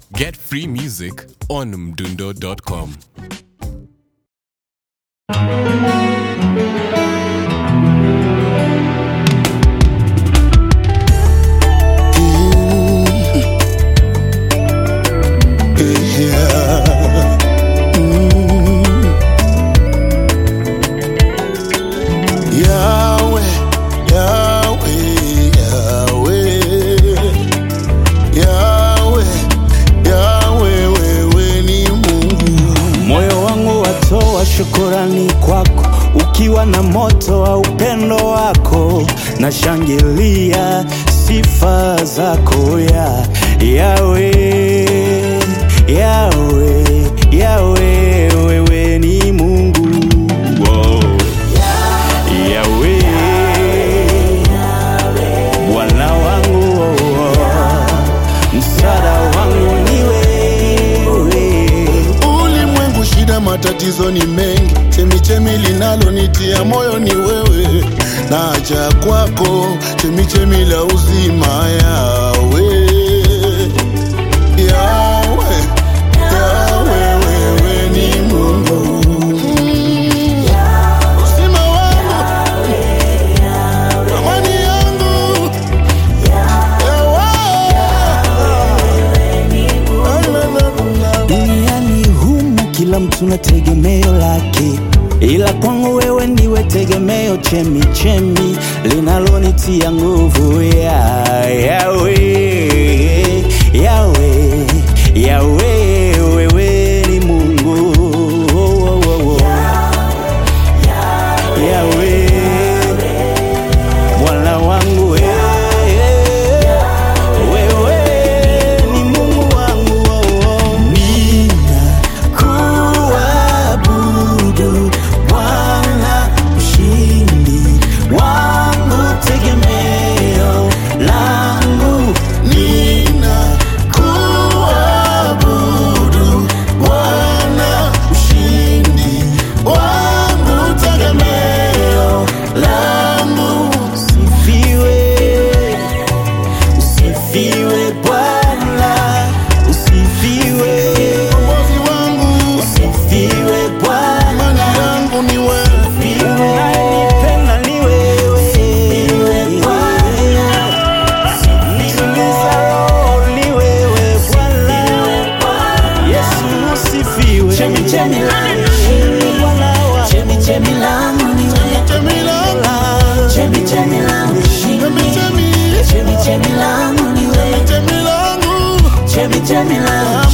Get free music on mdundo.com. Yahweh, Yahweh, Yahweh. Yahweh, Yahweh, wewe ni Mungu. Moyo wangu watoa shukurani kwako, ukiwa na moto wa upendo wako, na shangilia sifa zako ya Yawe, Yawe, Yawe, wewe ni Mungu wow. Yawe, Bwana wangu oh, msaada wangu ni wewe Ulimwengu shida, matatizo ni mengi, chemichemi linalonitia moyo ni wewe, naja kwako, chemichemi la uzima. Yawe, Yawe, Yawe, wewe ni Mungu. Mm. Uzima wangu, amani yangu, Yawe. Duniani humu kila mtu na tegemeo lake, ila kwangu wewe ndiwe tegemeo, chemi chemi linalonitia nguvu ya Yawe, Yawe, Yawe, wewe ni Mungu oh, oh, oh, oh. Yawe, Bwana wangu wewe wewe ni Mungu wangu oh, oh. Ninakuabudu Bwana mshindi wangu tegemeo langu Ninakuabudu Bwana, mshindi wangu, tegemeo langu. Usifiwe, usifiwe Bwana, usifiwe, Mwokozi wangu, usifiwe Bwana. imani yangu ni wewe. Unayenipenda ni wewe. Usinituliza roho ni wewe Bwana. Yesu usifiwe. Chemichemi langu. Bwana wa- Chemichemi langu ni wewe. Chemi langu, Chemichemi langu. chemi chemi, Chemichemi langu ni wewe. chemi langu, Chemichemi langu.